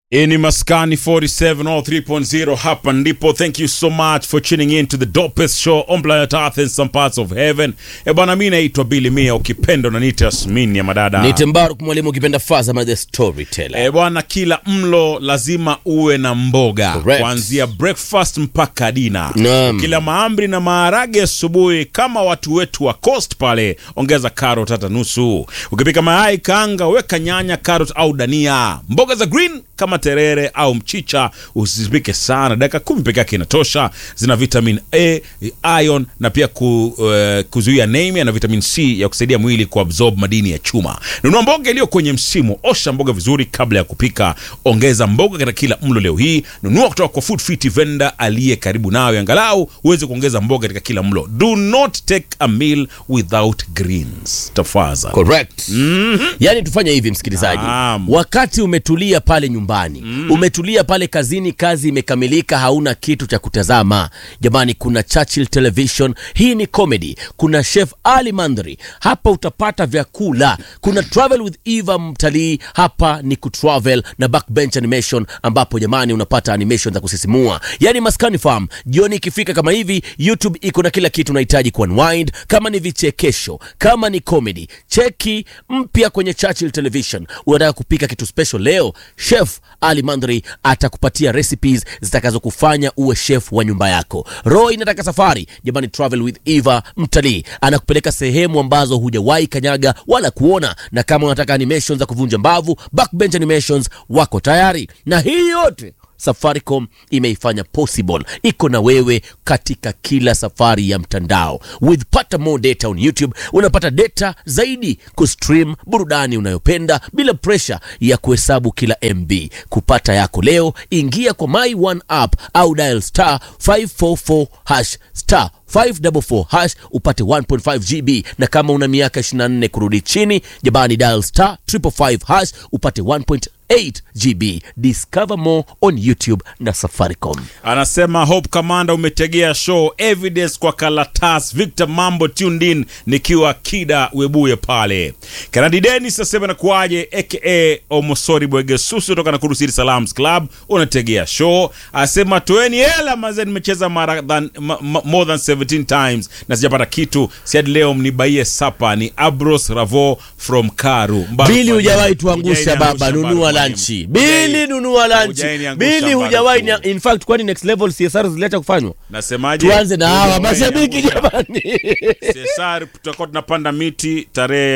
Hii ni Maskani 47 or 3.0 hapa ndipo. Thank you so much for tuning in to the dopest show on planet Earth in some parts of heaven. E bwana, mi naitwa Billy Mia, ukipenda unaniita Yasmini ya madada. Niite Mbaruk mwalimu ukipenda Fazama the storyteller. E bwana, kila mlo lazima uwe na mboga Correct. kuanzia breakfast mpaka dina. Naam. Kila mahamri na maharage asubuhi, kama watu wetu wa Coast pale, ongeza carrot hata nusu. Ukipika mayai kaanga, weka nyanya, carrot au dania. Mboga za green kama terere au mchicha usizipike sana, dakika kumi peke yake inatosha. Zina vitamin A, iron na pia ku, uh, kuzuia anemia na vitamin C ya kusaidia mwili kuabsorb madini ya chuma. Nunua mboga iliyo kwenye msimu, osha mboga vizuri kabla ya kupika. Ongeza mboga katika kila mlo leo hii. Nunua kutoka kwa Food Fit vendor aliye karibu nawe, angalau uweze kuongeza mboga katika kila mlo. Do not take a meal without greens, tafadhali. Correct. Yaani tufanye hivi msikilizaji. Naam. Wakati umetulia pale nyumbani, umetulia pale kazini, kazi imekamilika, hauna kitu cha kutazama. Jamani, kuna Churchill Television, hii ni comedy. Kuna Chef Ali Mandri, hapa utapata vyakula. Kuna Travel with Eva Mtalii, hapa ni kutravel na Backbench Animation, ambapo jamani unapata animation za kusisimua. Yaani Maskani Farm, jioni ikifika kama hivi, YouTube iko na kila kitu unahitaji kuunwind, kama ni vichekesho, kama ni comedy, cheki mpya kwenye Churchill Television. Unataka kupika kitu special leo, Chef Ali Mandri atakupatia recipes zitakazokufanya uwe chef wa nyumba yako. Roy inataka safari, jamani, Travel with Eva Mtalii anakupeleka sehemu ambazo hujawahi kanyaga wala kuona, na kama unataka animations za kuvunja mbavu, Backbench Animations wako tayari, na hii yote Safaricom imeifanya possible, iko na wewe katika kila safari ya mtandao. With pata more data on YouTube, unapata data zaidi kustream burudani unayopenda bila pressure ya kuhesabu kila MB. Kupata yako leo, ingia kwa My One app au dial star 544 hash star 544 hash upate 1.5 GB, na kama una miaka 24 kurudi chini, jabani dial star 555 hash upate 1.8 GB. Discover more on YouTube na Safaricom. Anasema Hope Commander, umetegea show evidence kwa Kalatas. Victor Mambo tuned in nikiwa Kida Webuye pale. Kanadi Dennis asema nakuaje, aka Omosori Bwegesusu toka na Kurusiri Salams Club, unategea show. Asema toeni hela mazee, nimecheza mara than, ma, ma, more than 17 times na sijapata kitu. Siadi leo mnibaie sapa. Ni Abros Ravo from Karu. Mbaru Bili kwa hujawahi jina. tuangusha Hujaniangusha, baba, Mbaru nunua kwa lanchi. jina. Bili nunua lanchi. Hujaniangusha, Bili Mbaru hujawahi kwa. in fact, kwani next level CSR ziliacha kufanywa? Nasemaje? Tuanze na hawa Hujawahi mashabiki niangusha. jamani. Cesar tutakuwa tunapanda miti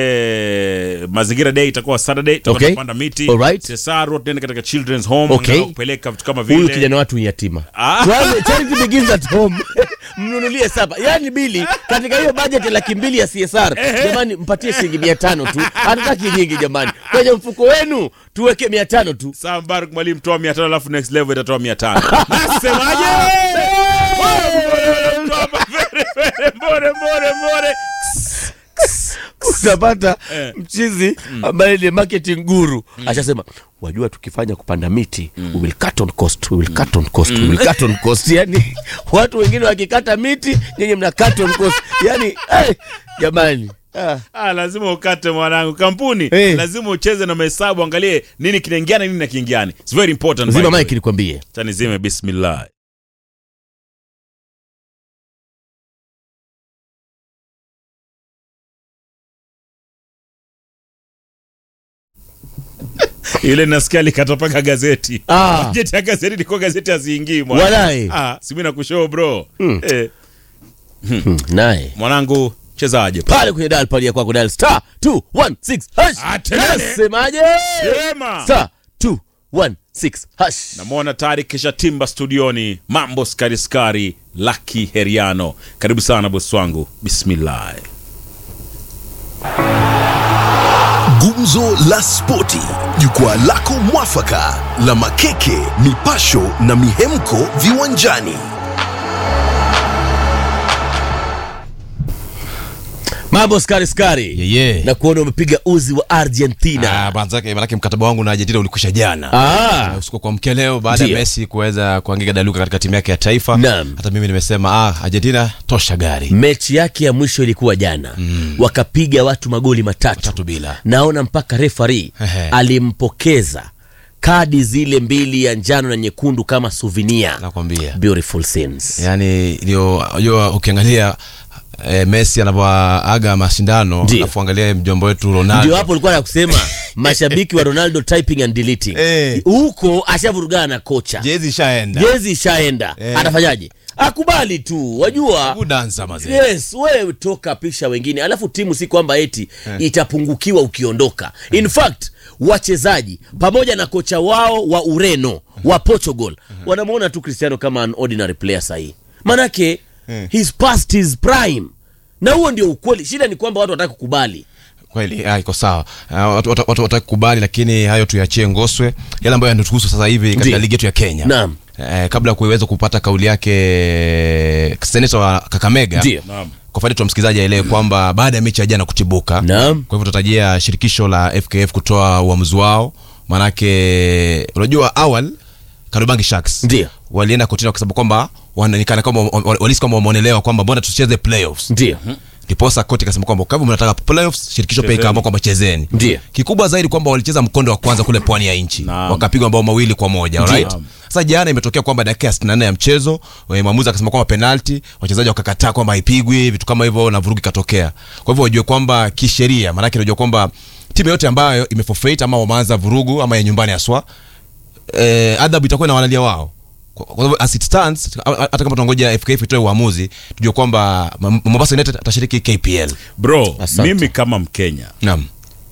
tarehe mazingira day itakuwa Saturday tutakuwa Okay. tunapanda miti Alright. Cesar wote tunaenda katika children's home Okay. angalau kupeleka vitu kama Huyu vile kijana watu ni yatima. Ah. Tuanze charity begins at home. Mnunulie saba. Yaani Bili katika hiyo budget ya laki mbili ya CSR, jamani mpatie shilingi 500 tu. Hatutaki nyingi jamani. Kwenye mfuko wenu tuweke 500 tu. Saa Mbaruk mwalimu toa 500 alafu next level itatoa 500 nasemaje mbore mbore mbore utapata Eh. mchizi ambaye ni marketing guru ashasema wajua tukifanya kupanda miti we will cut on cost we will cut on cost we will cut on cost yani watu wengine wakikata miti nyinyi mna cut on cost yani eh, jamani ah. Ah, lazima ukate mwanangu kampuni Eh. lazima ucheze na mahesabu angalie nini kinaingiana nini na kiingiani it's very important by zima the way. mike nikwambie Acha nizime bismillah ile nasikia alikata paka gazeti Ah. bajeti ya gazeti ilikuwa gazeti haziingii mwana. Walai. ah, simi nakushoo bro eh, hmm, naye mwanangu chezaje pale kwenye dal pale ya kwako dal star 216 hash Atene. nasemaje sema star 216 hash namwona tayari kisha timba studioni mambo skari skari laki heriano karibu sana bosi wangu bismillah Gumzo la Spoti, jukwaa lako mwafaka la makeke, mipasho na mihemko viwanjani. mambo skari skari Yeye. na kuona umepiga uzi wa argentina Ah, manzake manake mkataba wangu na Argentina ulikwisha jana. ah. Usiku kwa mkia leo baada ya Ndio. Messi kuweza kuangika daluka katika timu yake ya taifa. Naam. Hata mimi nimesema ah, Argentina tosha gari. mechi yake ya mwisho ilikuwa jana mm. wakapiga watu magoli matatu Tatu bila. naona mpaka refari Ehe. alimpokeza kadi zile mbili ya njano na nyekundu kama souvenir nakwambia beautiful scenes yani ndio unajua ukiangalia eh, messi anavyoaga mashindano Ndio. alafu angalia mjomba wetu ndio ronaldo hapo ulikuwa na kusema mashabiki wa ronaldo typing and deleting Eh. huko ashavurugana na kocha jezi ishaenda jezi ishaenda Eh. atafanyaje akubali tu wajua kudansa mazee yes wewe toka pisha wengine alafu timu si kwamba eti itapungukiwa ukiondoka in fact wachezaji pamoja na kocha wao wa ureno wa portugal wanamwona tu cristiano kama an ordinary player sahii manake he's past his prime na huo ndio ukweli shida ni kwamba watu wataki kukubali kweli ah, iko sawa Ah, watu watu- watu wataki kubali lakini hayo tuyachie ngoswe yale ambayo yanatuhusu sasa hivi katika Ndio. ligi yetu ya kenya Naam. eh, kabla ya kuweza kupata kauli yake seneta wa kakamega Ndio. Naam. kwa faida tu msikilizaji aelewe kwamba baada ya mechi ya jana kutibuka Naam. kwa hivyo tutarajia shirikisho la fkf kutoa uamuzi wao manake unajua awal karubangi sharks Ndio. walienda kotini wakisema kwamba wanaonekana kama walisi kwamba wameonelewa kwamba mbona tusicheze playoffs ndio ndiposa koti ikasema kwamba kama mnataka playoffs shirikisho pia Chezeni. ikaamua kwamba chezeni Ndio. kikubwa zaidi kwamba walicheza mkondo wa kwanza kule pwani ya nchi Naam. wakapigwa mabao mawili kwa moja Ndio. alright sasa jana imetokea kwamba dakika ya 64 ya mchezo eh, mwamuzi akasema kwamba penalti wachezaji wakakataa kwamba haipigwi vitu kama hivyo na vurugu ikatokea kwa hivyo wajue kwamba kisheria maanake unajua kwamba timu yote ambayo imeforfeit ama wameanza vurugu ama ya nyumbani haswa eh, adhabu itakuwa na walalia wao kwa kwa hivyo as it stands a- a- hata kama tunangoja FKF itoe uamuzi tujue kwamba M- Mombasa United atashiriki KPL bro Asante. mimi kama mkenya naam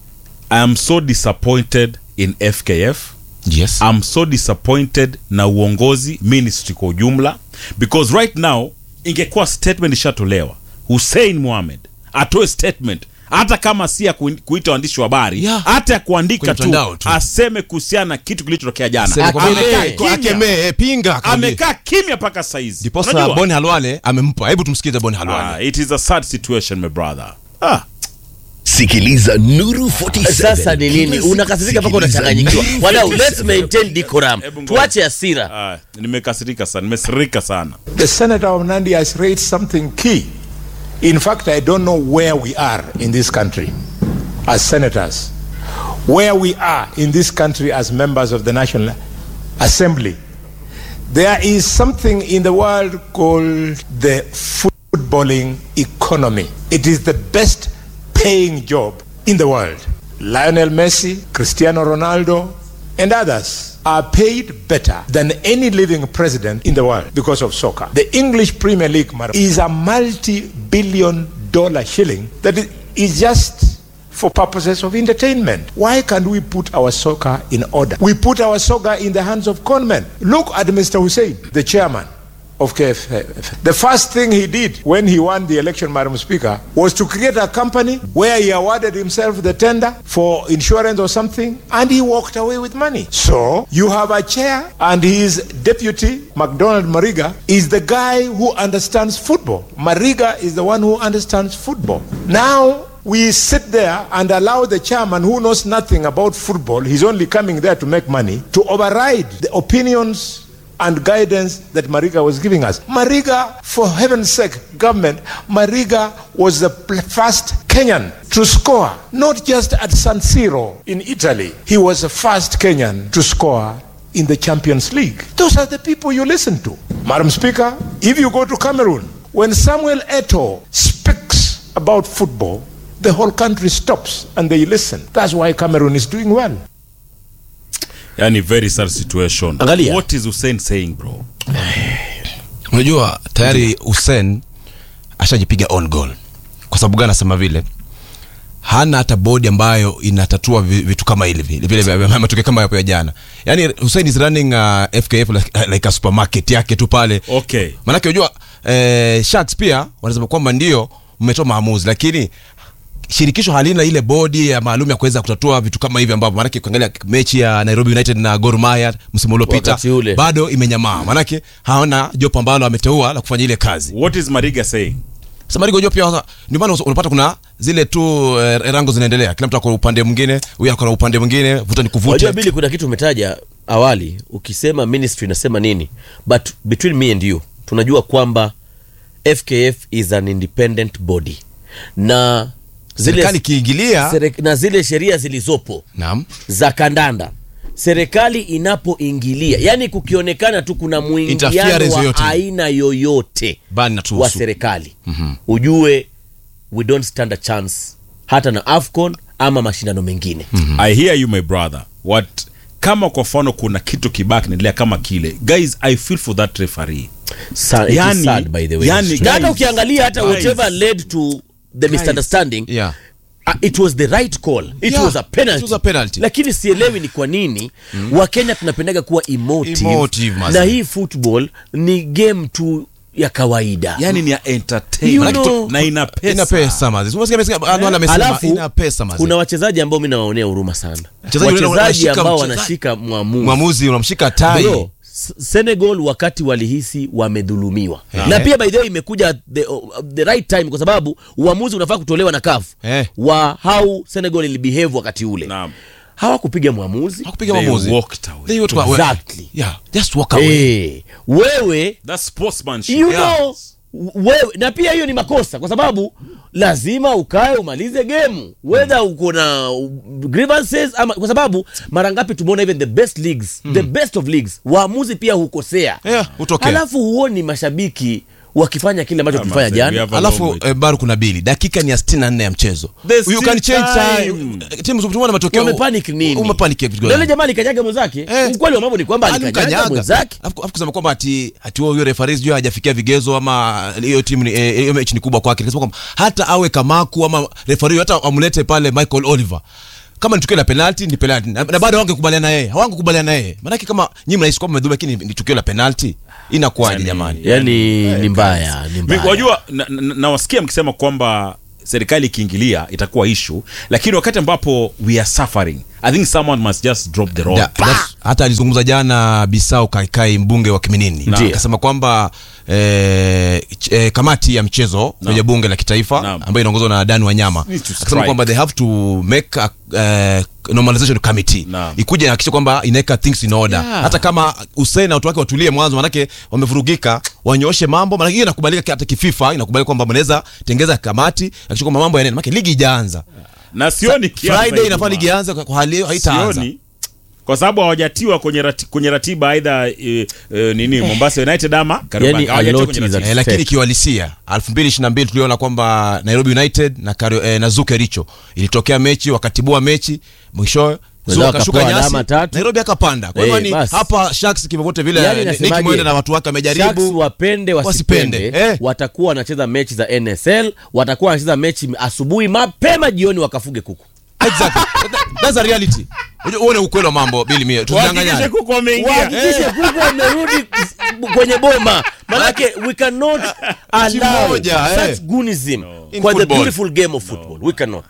i am so disappointed in fkf yes I'm so disappointed na uongozi ministry kwa ujumla because right now ingekuwa statement ishatolewa Hussein Mohamed atoe statement hata kama si ya ku- kuita waandishi wa habari Yeah. hata ya kuandika Kwenye tu, mtandao tu. aseme kuhusiana na kitu kilichotokea jana Sema kwamba- Amekaa Akemee. kimya. akemee eh, pinga akaambie. amekaa kimya mpaka saizi ndiposa Unajua? Boni Halwale amempa hebu tumsikize Boni Halwale Ah, it is a sad situation my brother ah. sikiliza nuru 47 sasa ni nini Kila siku unakasirika mpaka sikiliza unachanganyikiwa Nuru wadau let's 47. maintain decorum Hebu ngoja. tuache hasira Ah, nimekasirika sana nimesirika sana The senator of Nandi has raised something key. In fact, I don't know where we are in this country as senators, where we are in this country as members of the National Assembly. There is something in the world called the footballing economy. It is the best paying job in the world. Lionel Messi, Cristiano Ronaldo, and others are paid better than any living president in the world because of soccer. The English Premier League madam, is a multi billion dollar shilling that i- is just for purposes of entertainment. Why can't we put our soccer in order? We put our soccer in the hands of conmen. Look at Mr. Hussein, the chairman of KFF. The first thing he did when he won the election, Madam Speaker, was to create a company where he awarded himself the tender for insurance or something, and he walked away with money. So you have a chair, and his deputy, McDonald Mariga, is the guy who understands football. Mariga is the one who understands football. Now we sit there and allow the chairman who knows nothing about football, he's only coming there to make money, to override the opinions and guidance that Mariga was giving us. Mariga, for heaven's sake, government, Mariga was the pl- first Kenyan to score, not just at San Siro in Italy. He was the first Kenyan to score in the Champions League. Those are the people you listen to. Madam Speaker, if you go to Cameroon, when Samuel Eto'o speaks about football, the whole country stops and they listen. That's why Cameroon is doing well. yani very sad situation Angalia. what is Hussein saying bro unajua tayari Hussein ashajipiga on goal kwa sababu gani anasema vile hana hata bodi ambayo inatatua vi- vitu kama hivi vile vile vya- vya- matukio kama yapo ya jana yani Hussein is running uh, FKF like, like a supermarket yake tu pale okay manake unajua eh, Sharks pia wanasema kwamba ndio mmetoa maamuzi lakini shirikisho halina ile bodi ya maalum ya kuweza kutatua vitu kama hivi ambavyo manake ukiangalia mechi ya Nairobi United na Gor Mahia msimu uliopita Wakati ule. bado imenyamaa manake hawana jopo ambalo ameteua la kufanya ile kazi what is Mariga saying sasa Marigo jopo pia sasa, ndio maana unapata kuna zile tu eh, rango zinaendelea kila mtu ako upande mwingine huyu ako na upande mwingine vuta ni wajua kuvute bili kuna kitu umetaja awali ukisema ministry inasema nini but between me and you tunajua kwamba fkf is an independent body na serikali zile, ikiingilia serek- na zile sheria zilizopo naam za kandanda serikali inapoingilia yani kukionekana tu kuna mwingiliano Interference wa yoyote. aina yoyote Bani wa natuhusu. serikali ujue we don't stand a chance hata na afcon ama mashindano mengine i hear you my brother what kama kwa mfano kuna kitu kibaya kinaendelea kama kile guys i feel for that referee Sa- it is Yani- sad by the way. yani, na hata guys, ukiangalia hata guys. whatever led to the misunderstanding Yeah. Uh, it was the right call it Yeah, was a penalty, it was a penalty. lakini sielewi ni kwa nini wakenya tunapendaga kuwa emotive, Emotive, maze. na hii football ni game tu ya kawaida yani ni ya entertainment You Manake know- tu- na ina pesa ina pesa mazi Umesikia- umesikia- Anwar amesema alafu ina pesa mazi kuna wachezaji ambao mi nawaonea huruma sana Wachezaji wale wachezaji wanashika ambao mchezaji. wanashika mwamuzi mwamuzi unamshika tai Bro, S- Senegal wakati walihisi wamedhulumiwa Eh. na pia by the way imekuja at the, uh, the right time kwa sababu uamuzi unafaa kutolewa na CAF Eh. wa how Senegal ilibehave wakati ule Naam. hawakupiga mwamuzi hakupiga They mwamuzi walked away. They walked away. Exactly. Yeah, just walk away. Eh, wewe That's sportsmanship. you Yeah. know wewe na pia hiyo ni makosa kwa sababu lazima ukae umalize gemu whether uko na grievances ama kwa sababu mara ngapi tumeona even the best leagues the best of leagues waamuzi pia hukosea Yeah, hutokea. alafu huoni mashabiki wakifanya kile ambacho Ah, tulifanya man, we jana have a alafu long way. eh, bado kuna bili dakika ni ya 64 ya mchezo There's you can still change time. time timu tumeona matokeo wamepanic nini umepanic vitu Na gani? yule jamaa alikanyaga mwenzake Eh. ukweli wa mambo ni kwamba alikanyaga Alimkanyaga. mwenzake Alafu alafu kusema kwamba ati ati huyo referee sijui hajafikia vigezo ama hiyo timu ni eh, hiyo mechi ni kubwa kwake. Nikasema kwamba hata awe Kamaku ama referee hata amlete pale Michael Oliver. Kama ni tukio la penalty ni penalty. Na, na bado hawangekubaliana na yeye. Hawangekubaliana na yeye. Maana kama nyinyi mnahisi kwamba mmedhulumu lakini ni tukio la penalty inakuwaje Yani- jamani? yani ni mbaya ni Mi- mbaya wajua na- na- nawasikia mkisema kwamba serikali ikiingilia itakuwa issue lakini wakati ambapo we are suffering i think someone must just drop the rod Da- that's- hata alizungumza jana Bisau Kaikai mbunge wa Kiminini Ndiyo. akasema kwamba eh, ch- eh, kamati ya mchezo kwenye bunge la kitaifa Naam. ambayo inaongozwa na Dan Wanyama Needs to akasema strike. kwamba they have to make a eh, normalization committee Naam. ikuje hakikisha kwamba inaweka things in order Yeah. hata kama Hussein na watu wake watulie mwanzo manake wamevurugika wanyooshe mambo manake hiyo inakubalika hata kififa inakubalika kwamba mnaweza tengeza kamati hakikisha kwamba mambo yanaenda manake ligi ijaanza na sioni kiasi Friday na inafaa ligi Ijumaa. ianze kwa- kwa hali hiyo haitaanza sioni kwa sababu hawajatiwa kwenye, rati, kwenye ratiba aidha e, e, nini Mombasa United ama Kariobangi. Yani, a Hawajatiwa lot kwenye is ratiba. Eh, lakini Set. kiuhalisia 2022 tuliona kwamba Nairobi United na, Kario, eh, na Zuke Richo ilitokea mechi wakatibua mechi mwishowe Wenzao Zuke akashuka wakapewa nyasi alama tatu. Nairobi akapanda kwa hivyo Eh, ni basi. hapa Sharks kivyovyote vile Yani eh, nasemaje? Nick Mwenda na watu wake Sharks wamejaribu wapende wasipende, Wasipende, eh. watakuwa wanacheza mechi za NSL, watakuwa wanacheza mechi asubuhi mapema, jioni wakafuge kuku. exactly That- that's a reality Unajua, uone ukweli wa mambo bili mie Wahakikishe tusidanganyane kuku wameingia. Wahakikishe kuku wamerudi kwenye boma, manake we cannot allow moja, eh. such goonism In kwa the football. beautiful game of football. We cannot.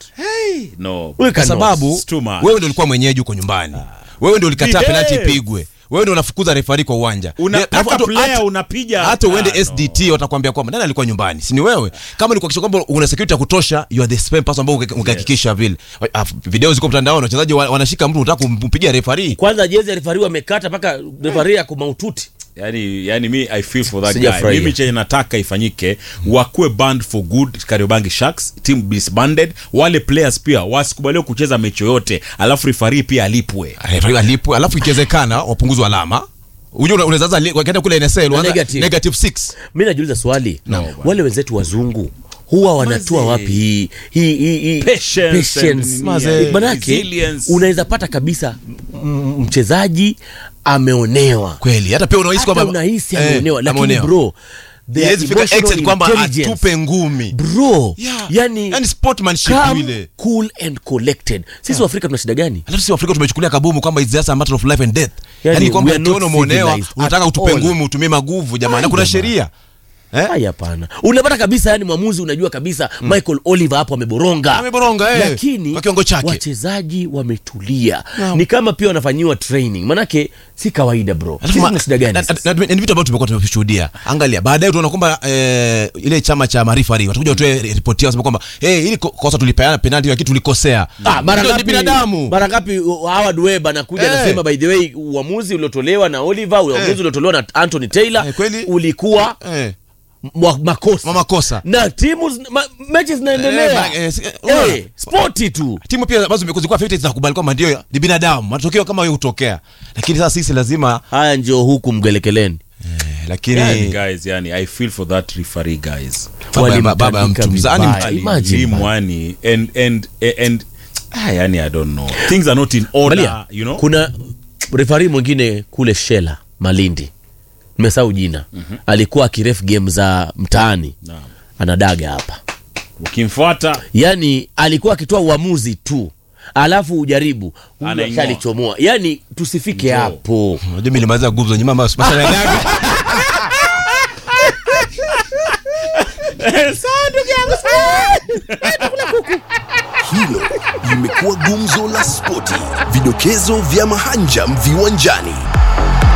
No. We kwa cannot. sababu It's too much. wewe ndio ulikuwa mwenyeji huko nyumbani wewe ndio ulikataa Behave. penalti ipigwe wewe ndio unafukuza refari kwa uwanja Unataka Alafu hata- player hata- unapiga. hata uende Ah, no. sdt watakwambia kwamba nani alikuwa nyumbani si ni wewe kama ni kuhakikisha kwamba una security ya kutosha you are the spam person ambao uke- ukahakikisha vile Ah, video ziko mtandaoni wachezaji wa- wanashika mtu unataka kumpigia refari Kwanza jezi ya refari wamekata mpaka refari ya kumaututi. yani, yani mi i feel for that guy Sijafurahia. mimi chenye nataka ifanyike wakuwe band for good kariobangi sharks team disbanded wale players pia wasikubaliwe kucheza mechi yoyote alafu rifari pia alipwe refari alipwe alafu ikiwezekana wapunguzwe alama unajua unaweza sasa li- wakienda kule NSL uanza negative. negative 6 mi najiuliza swali No, wale wenzetu wazungu huwa wanatua Maze. wapi hii hii hii hii Patience patience. and Maze. manake resilience. unaweza pata kabisa m- mchezaji ameonewa kweli hata pia unahisi hata kwamba unahisi eh, ameonewa lakini ameonewa. bro their Haiwezi fika emotional extent kwamba intelligence, atupe ngumi bro Yeah. yani, Yani sportsmanship calm, ile. cool and collected sisi waafrika tuna shida gani alafu si Afrika tumechukulia kabumu kwamba it's just a matter of life and death Yani, yani kwamba we are not ukiona umeonewa civilized unataka at utupe all. ngumi utumie maguvu jamani na Ai, kuna jamaa. sheria eh? Ai, hapana unapata kabisa yani mwamuzi unajua kabisa michael oliver hapo ameboronga Ameboronga, eh, lakini kwa kiwango chake. wachezaji wametulia Naam. ni kama pia wanafanyiwa training manake si kawaida bro Alafu Sisi ma- tuna shida gani na- sasa? na- na- ni vitu ambavyo tumekuwa tumeshuhudia angalia baadaye tunaona kwamba eh, ile chama cha marifari watakuja watoe ripoti yao wasema kwamba hey, ili ko- kosa tulipeana penalti lakini tulikosea Ah, mara Ndio, ni ngapi binadamu mara ngapi uh, Howard Webb anakuja Eh. anasema by the way uamuzi uliotolewa na Oliver uamuzi uliotolewa na Anthony Taylor Eh, kweli. ulikuwa eh. mwa- makosa makosa na timu zina- ma, mechi Eh, zinaendelea ma- eh, si- eh, unaona? spoti tu timu pia ambazo zimekuwa zilikuwa favorites zinakubali kwamba ndio ni binadamu matokeo kama hiyo hutokea lakini sasa sisi lazima haya ndio huku mgelekeleni eh, lakini yani guys yani i feel for that referee guys Baba ya- baba ya mtu mzani vibaya. Imagine, him man. wani and and and ah, yani i don't know things are not in order Angalia, you know kuna refari mwingine kule shela malindi nimesahau jina alikuwa akiref game za mtaani Naam. anadaga hapa ukimfuata yani alikuwa akitoa uamuzi tu alafu ujaribu huyu Anaing'oa. ashalichomoa yani tusifike Njoo. hapo unajua mimi nilimaliza gumzo nyuma ama masala ya daga Hilo limekuwa gumzo la spoti, vidokezo vya mahanjam viwanjani.